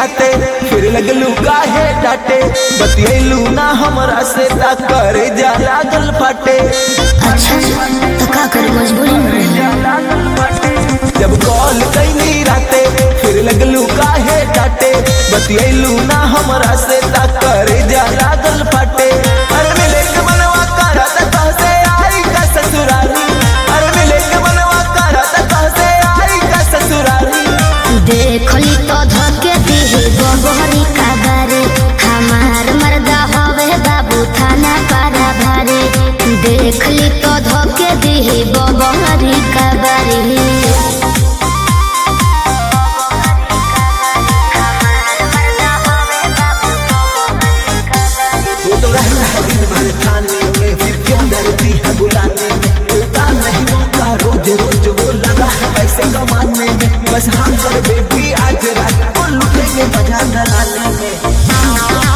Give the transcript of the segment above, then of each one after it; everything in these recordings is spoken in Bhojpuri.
राते फिर लगलू काहे डाटे बतियलू ना हमरा से ता करे जा लागल फाटे अच्छा तो का करे मजबूरी में रही जब कॉल कैनी राते फिर लगलू काहे डाटे बतियलू ना हमरा से ता करे जा लागल फाटे अरे मिले के मनवा करा ता कहसे आई का ससुरारी अरे मिले के मनवा करा ता कहसे आई का ससुरारी देखली तो धके दिहे बबहरी का बारे हमार मर्दा हवे बाबू थाना पारा भारे देखली तो धके दिहे बबहरी का बारे वो तो रहना है दिन भर थाने में फिर क्यों डरती है बुलाने में मिलता नहीं मौका रोज रोज वो लगा है पैसे कमाने में बस हम कर बेबी आज रात को लुटेंगे मजा डराने में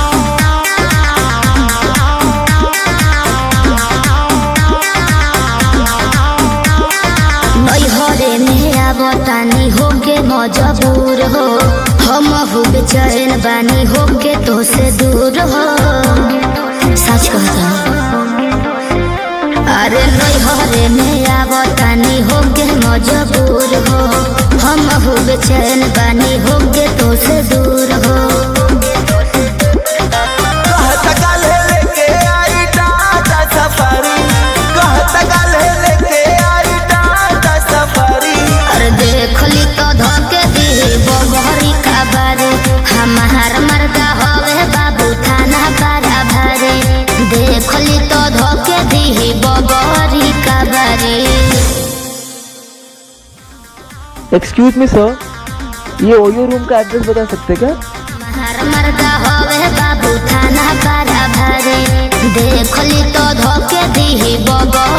नैहरे में आवतानी होके मजबूर हो हम हो बेचैन बानी होके तो से दूर हो सच कहता अरे नैहरे में आवतानी होके मजबूर हो हम हो बेचैन बानी होके तो से दूर हो कहता काले लेके आई टाटा सफारी कहता काले लेके आई टाटा सफारी अरे देखली तो धोके दी बबहरी का बारे हमार मर्दा हवे बाबू थाना पारा भारे देखली तो धोके दी बबहरी का बारे एक्सक्यूज मी सर ये ओयो रूम का एड्रेस बता सकते क्या हमार मर्दा हवे बाबू थाना पारा भारे देखली तो धोके दी बबहरी